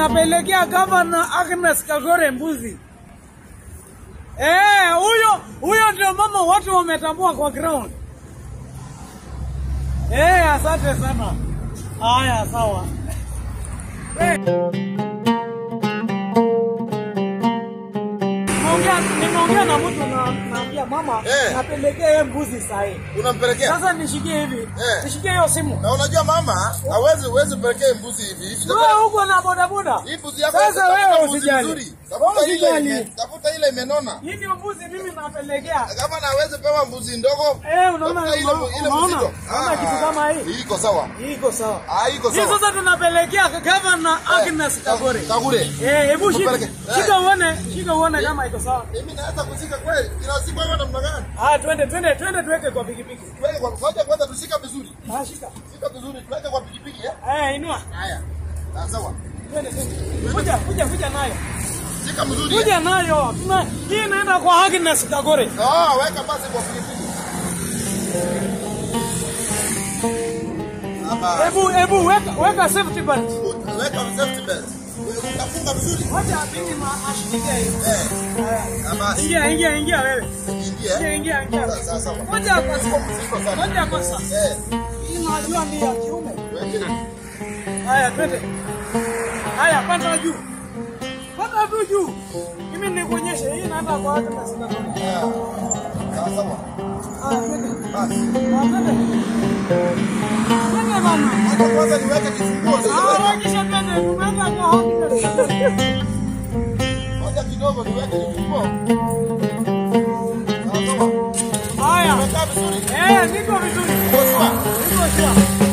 napelekea gavana Agnes Kagore mbuzi. Eh, huyo huyo ndio mama watu wametambua kwa ground. Eh, asante sana. Haya, sawa. Eh. Nimeongea nimeongea na mtu na naambia mama Eh. napelekea yeye mbuzi sahi. Unampelekea? Sasa nishikie hivi. Eh. Nishikie hiyo simu. Na unajua mama, hawezi uwezi pelekea mbuzi hivi hivi. Wewe huko na bodaboda. Hii mbuzi yako Sasa tafuta wewe mbuzi usijali. mzuri. Wewe Tafuta ile usijali. ime- tafuta ile imenona. Hii ndio mbuzi mimi napelekea. Kama na hawezi pewa mbuzi ndogo. Eh, unaona tafuta ile unaona ile unaona mzito. Unaona kitu kama hii. Iko sawa. Iko sawa. Ah, iko Hii sawa. sasa tunapelekea gavana Agnes Kagore. Kagure. Eh, hebu shika. Tupeleke. Eh. Shika uone, shika uone kama iko sawa. Mimi naweza kushika kweli. Kila siku hapa namna gani? Ah, twende twende twende tuweke kwa pikipiki. Kweli kwa kwanza kwanza tushika vizuri. Ah, shika. Shika vizuri tuweke kwa pikipiki eh. Eh, inua. Haya. Ah, sawa. Twende twende. Kuja kuja kuja nayo. Shika vizuri. eh. Kuja nayo. Tuna hii inaenda kwa Agnes Kagore. Ah, weka basi kwa pikipiki. Hapa. Hebu hebu weka weka safety belt. Weka safety belt. Utafunga vizuri. Wacha apige ma ashike hiyo. Eh. Haya. Hapa. Ingia ingia ingia wewe. Ingia. Ingia ingia ingia. Sasa sawa. Ngoja kwanza. Mzito sana. Ngoja kwanza. Eh. Hii najua ni ya kiume. Weke. Haya, twende. Haya, panda juu. Panda tu juu. Mimi nikuonyeshe hii naenda kwa watu na sina kama. Ah. Sawa sawa. Haya, twende. Basi. Ah, twende. Twende bana. Hata kwanza niweke kifunguo Ah, sasa. wakisha twende, tumeenda kwa hospitali. Wacha kidogo niweke kifunguo. Sawa sawa. Haya. Umekaa vizuri. Eh, niko vizuri. Uko sawa? Niko sawa.